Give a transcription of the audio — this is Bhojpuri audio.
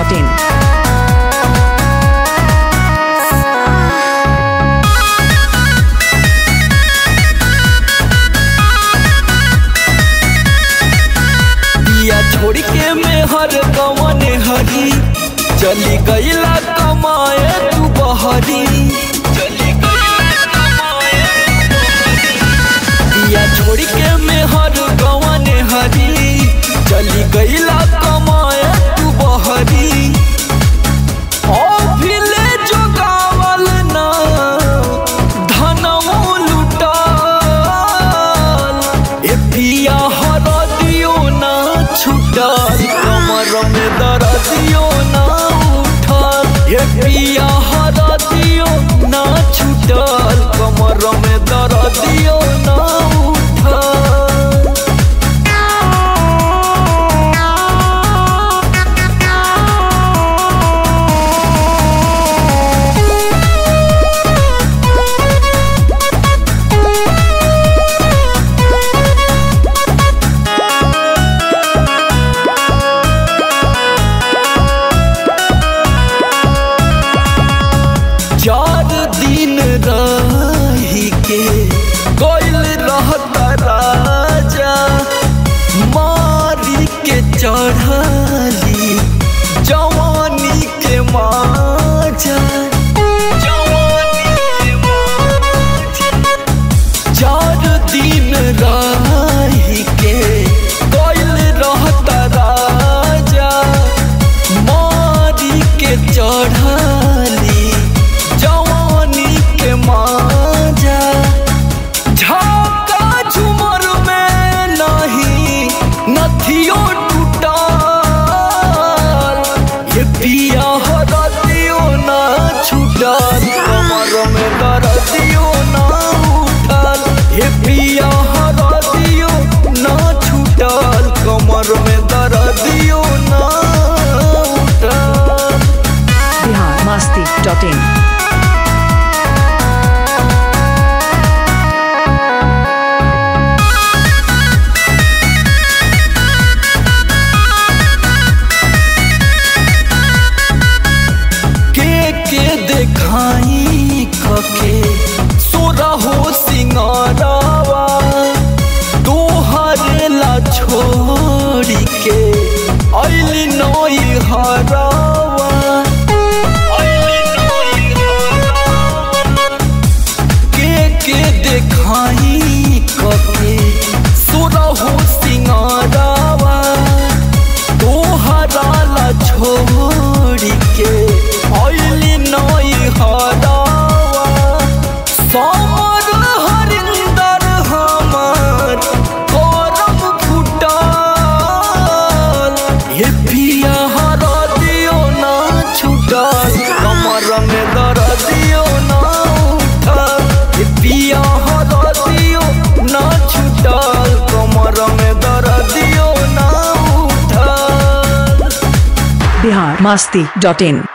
masti.in. दिया छोड़ के में हर कवन हरी चली गईला कमाए तू बहरी चली गईला कमाए तू बहरी। दिया छोड़ के में हर कवन हरी चली गईला कमाए तू बहरी ओ भिले जोगावल ना धनमो लुटाल ए पिया हर दियो ना छुटल कमर में दर दियो ना उठल ए पिया हर दियो ना छुटल कमर में दर दियो ना उठल चार दिन रही के कोयल रहता राजा मारी के चढ़ाली जवानी के माजा जवानी के माजा चार दिन रही के कोयल रहता राजा मारी के चढ़ाली जवानी के माजा झाका झुमर में नहीं नथियो टूटल ये पिया हरदियो ना छूटल कमर में दर्दियो ना उठल ये पिया हरदियो ना छूटल कमर में दर्दियो ना उठल Bihar masti.in. के के देखाई कके सोरा हो सिंगारावा तोहरे ला छोड़ी के अइली नई हरावा अइली नई हरावा के के देखाई कके सोरा हो सिंगारावा तोहरा ला छोड़ी के अइली नई हरावा समर हरिंदर हमार करम फुटल हे पिया हरा दियो ना छुटल कमर में दर दियो ना उठल हे पिया हरा दियो ना छुटल कमर में दर दियो ना उठल Bihar masti.in.